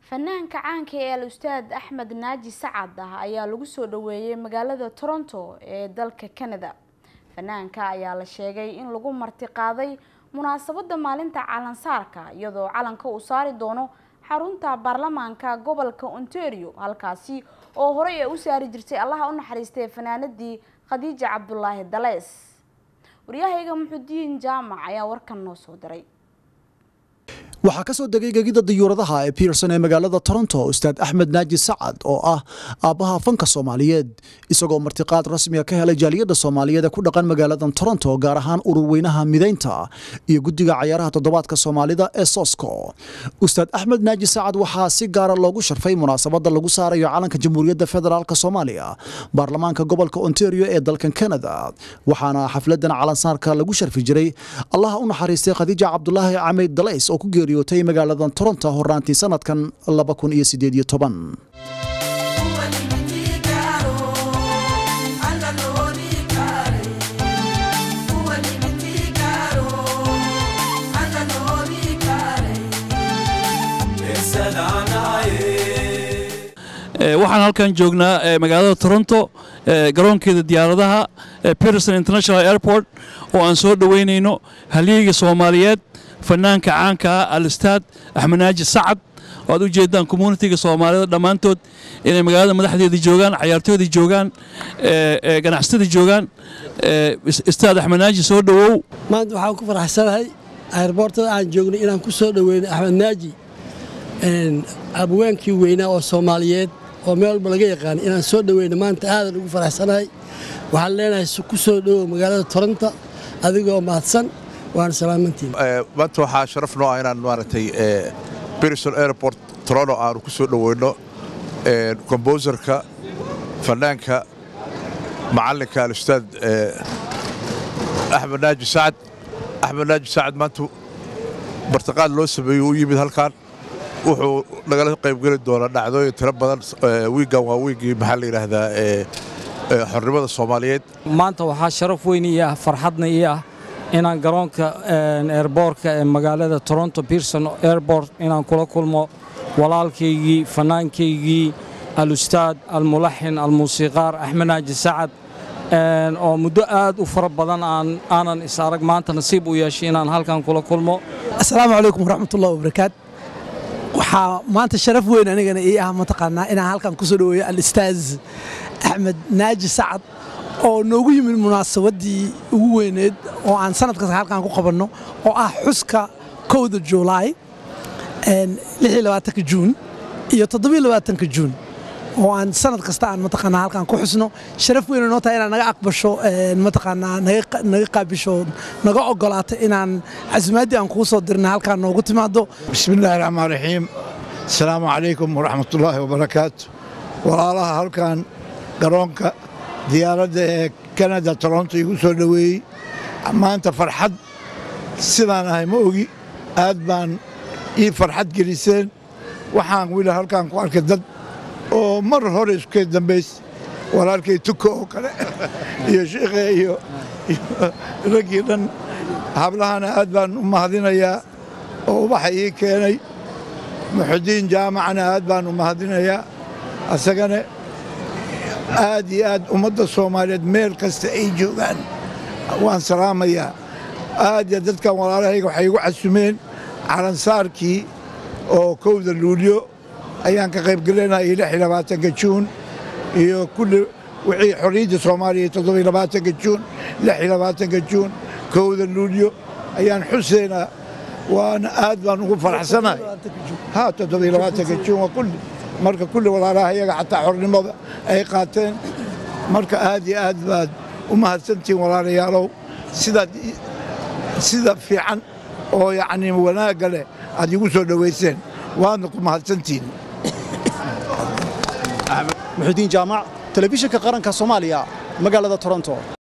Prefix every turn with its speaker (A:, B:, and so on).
A: fanaanka caanka ee al-ustaad axmed naaji sacad ah ayaa lagu soo dhaweeyey magaalada toronto ee dalka canada fanaanka ayaa la sheegay in lagu martiqaaday munaasabada maalinta calansaarka iyadoo calanka uu saari doono xarunta baarlamaanka gobolka ontario halkaasi oo horey ay u saari jirtay allaha u naxariistay fanaanadii khadiija cabdulaahi dalees waryahayga muxudiin jaamac ayaa warkan noo soo diray
B: waxaa ka soo degay gegida diyuuradaha ee pierson ee magaalada toronto ustaad axmed naaji sacad oo ah aabbaha fanka soomaaliyeed isagoo martiqaad rasmiga ka helay jaaliyadda soomaaliyeed ee ku dhaqan magaaladan toronto gaar ahaan ururweynaha midaynta iyo guddiga cayaaraha toddobaadka soomaalida ee sosco ustaad axmed naaji sacad waxaa si gaara loogu sharfay munaasabadda lagu saarayo calanka jamhuuriyadda federaalk soomaaliya baarlamaanka gobolka ontario ee dalkan canada waxaana xafladan calansaarka lagu sharfi jiray allaha u naxariistay khadiija cabdulaahi cameyd dalays oo ku geeriyootay magaaladan toronto horaantii sanadkan
C: waxaan halkan joognaa magaalada toronto garoonkeeda diyaaradaha peterson international airport oo aan soo dhoweynayno halyeyga soomaaliyeed fanaanka caanka ah al-ustaad axmed naaji sacad oo aad u jeedaan communitiga soomaalida dhammaantood inay magaalada madaxdeeda joogaan cayaartooyda joogaan ganacsatada joogaan ustaad axmed naaji soo dhowow
D: maanta waxaan ku faraxsanahay airboortada aan joognay inaan ku soo dhoweynay axmed naaji abwaankii weynaa oo soomaaliyeed oo meel walba laga yaqaanay inaan soo dhoweynay maanta aadan ugu faraxsanahay waxaan leenahay ku soo dhowow magaalada toronto adigoo mahadsan waana salaamantiin
E: maanta waxaa sharaf noo ah inaan maaragtay berison airport toronto aanu ku soo dhoweyno komboserka fanaanka macallinka alustaad axmed naaji sacad axmed naaji sacad maanta martiqaad loo sameeyey u yimid halkan wuxuu nagala qaybgeli doonaa dhacdooyin tiro badan wiiggan waa wiiggii maxaa la yidhaahdaa xornimada soomaaliyeed
F: maanta waxaa sharaf weyn ii ah farxadna ii ah inaan garoonka eerboorka ee magaalada toronto pierson airbort inaan kula kulmo walaalkaygii fannaankaygii alustaad almulaxin almuusiiqaar axmed naaji sacad oo muddo aad u fara badan aanan is arag maanta nasiib u yeeshay inaan halkan kula kulmo
D: assalaamu calaykum waraxmatullahi wabarakaat waxaa maanta sharaf weyn anigana ii ah mataqaanaa inaan halkan ku soo dhoweeyo alistaaz axmed naaji sacad oo noogu yimid munaasabaddii ugu weyneed oo aan sanad kasta halkan ku qabanno oo ah xuska kowda juulaay ka juun iyo toddobaatanka juun oo aan sanad kasta aan mataqaanaa halkan ku xusno sharaf weyna noo tahay inaad naga aqbasho mataqaanaa naga qaabisho naga oggolaato inaan casuumaaddii aan kugu soo dirna halkaan noogu timaado
G: bismillaahi raxmaan raxiim asalaamu calaykum waraxmatullaahi wabarakaatu walaalaha halkan garoonka diyaaradda ee kanada toronto igu soo dhoweeyey maanta farxad sidaan ahay ma ogi aad baan ii farxad geliseen waxaan weli halkaan ku arkay dad oo mar hore iskee dambays walaalkay tuka oo kale iyo sheikhe iyo raggii dhan hablahana aad baan u mahadinayaa oo ubaxa ii keenay muxudiin jaamacana aad baan u mahadinayaa asagana aad iyo aad ummadda soomaaliyeed meel kasta ay joogaan waan salaamayaa aad iyo dadkan walaalahayga waxay igu casumeen calansaarkii oo kowda luulyo ayaan ka qaybgelinayay labaatanka juun iyo kulli wixii xorriyadda soomaaliya toddobylabaatanka juun labaatanka juun kowda luulyo ayaan xuseynaa waana aad baan ugu faraxsanahay ha toddobylabaatanka juun waa kulli marka kulli walaalaha iyaga xataa xornimada ay qaateen marka aad iyo aad baad u mahadsantihiin walaalayaalow sidaad sida fiican oo yacnii wanaagga leh aad igu soo dhowayseen waadna ku mahadsantihiin
B: muxudiin jaamac telefishinka qaranka soomaaliya magaalada toronto